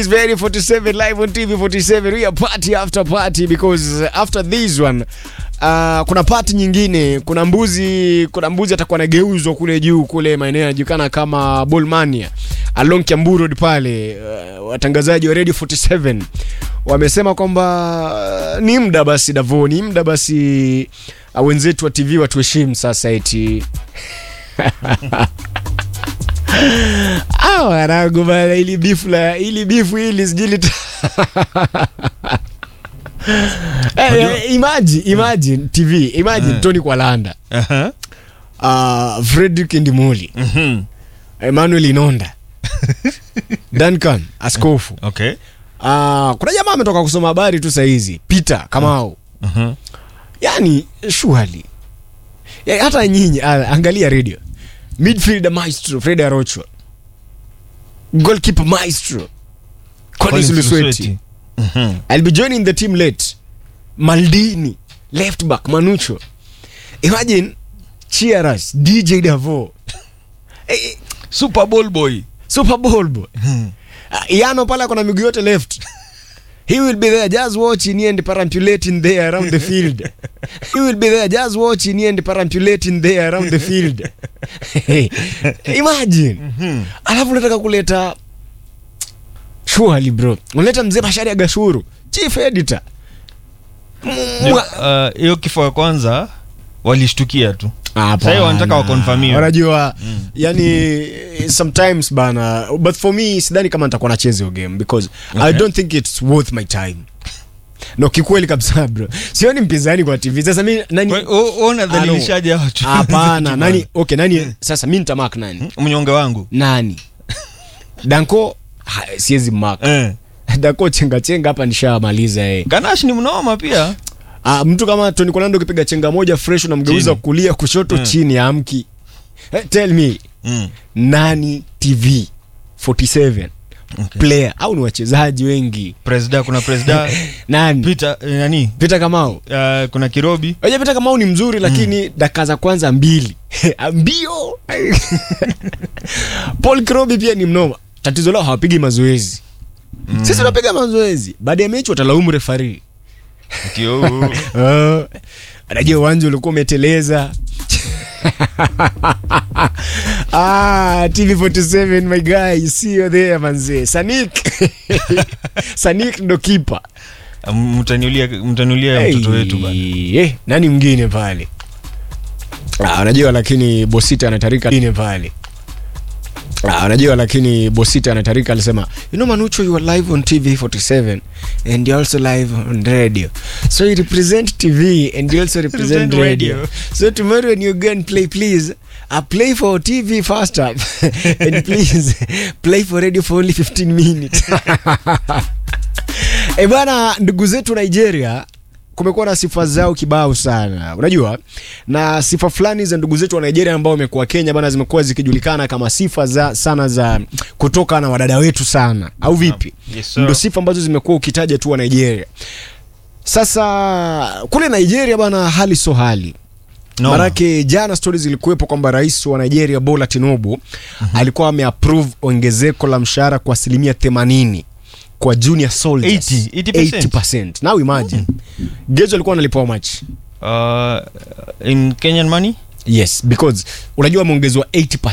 It's very 47 live on TV 47. We are party after party because after this one uh, kuna party nyingine, kuna mbuzi, kuna mbuzi atakuwa anageuzwa kule juu kule maeneo yanajulikana kama Bolmania along Kiambu Road pale. Uh, watangazaji wa Radio 47 wamesema kwamba uh, ni muda basi Davo, ni muda basi uh, wenzetu wa TV watuheshimu sasa eti Ah, wanangu bana, ili bifu la ili bifu hili sijui lita Eh, eh, imagine, imagine TV, imagine Tony Kwalanda, Aha. uh, Fredrick Ndimuli, Mhm. Emmanuel Inonda, Duncan Askofu. Okay. Uh, kuna jamaa ametoka kusoma habari tu saa hizi, Peter Kamau. Mhm. Yani surely. Ya, hata nyinyi ah, angalia radio. Midfielder maestro Fred Arocho. Goalkeeper maestro Collins Collins Lusweti. Lusweti. Mhm. I'll be joining the team late. Maldini, left back Manucho. Imagine Cheers, DJ Davo. Eh, Super Bowl boy. Super Bowl boy. Uh, Yano pale kuna miguu yote left. He will be there just watching and perambulating there around the field. He will be there just watching and perambulating there around the field. Imagine. Alafu unataka kuleta Surely bro. Unaleta mzee Bashari ya Gashuru, chief editor. Mwa- Uh, hiyo kifo ya kwanza walishtukia tu Hapana. Sasa wanataka wakonfirmiwe. Unajua yani sometimes bana but for me sidhani kama nitakuwa nacheza hiyo game because I Okay. don't think it's worth my time. No kikweli kabisa bro. Sioni mpinzani kwa TV. Sasa mimi nani Kwa- o- o unadhalilishaje hawa watu? Hapana, nani okay nani sasa mimi nitamark nani? mnyonge wangu Nani? Danko ha, siwezi mark. eh. Danko chenga chenga hapa nishamaliza eh. ganash ni mnoma pia Ah, mtu kama Tony Kolando ukipiga chenga moja fresh unamgeuza Chini. kulia kushoto Mm. chini amki. Eh, tell me mm. nani TV 47 okay. player au ni wachezaji wengi presida kuna presida nani Peter eh, nani Peter Kamau uh, kuna kirobi Oje Peter Kamau ni mzuri lakini dakika za kwanza mbili mbio Paul Krobi pia ni mnoma tatizo lao hawapigi mazoezi sisi tunapiga mazoezi baada ya mechi watalaumu refari Kio- uh, anajua uwanja ulikuwa umeteleza ah, TV47 my guy see you there manze Sanik Sanik ndo kipa mtaniulia mtaniulia mtoto wetu bana Eh, nani mwingine pale ah, unajua lakini Bosita anatarika mwingine pale Ah, unajua lakini Bosita anatarika alisema you know Manucho you are live on TV 47 and you also live on radio so you represent TV and you also represent Represent radio. radio. so tomorrow when you go and play please uh, play for TV first up and please play for radio for only 15 minutes E bwana, ndugu zetu Nigeria kumekuwa na sifa zao kibao sana, unajua, na sifa fulani za ndugu zetu wa Nigeria ambao wamekuwa Kenya bana, zimekuwa zikijulikana kama sifa za sana za kutoka na wadada wetu sana, au vipi? Yes, sir. Ndio sifa ambazo zimekuwa ukitaja tu wa Nigeria. Sasa kule Nigeria bana, hali so hali No. Manake jana stori zilikuwepo kwamba rais wa Nigeria Bola Tinubu alikuwa ameapprove ongezeko la mshahara kwa asilimia 80 kwa junior soldiers 80, 80%. 80%. Now imagine Gezo alikuwa analipwa much uh, in kenyan money yes because unajua ameongezewa 80%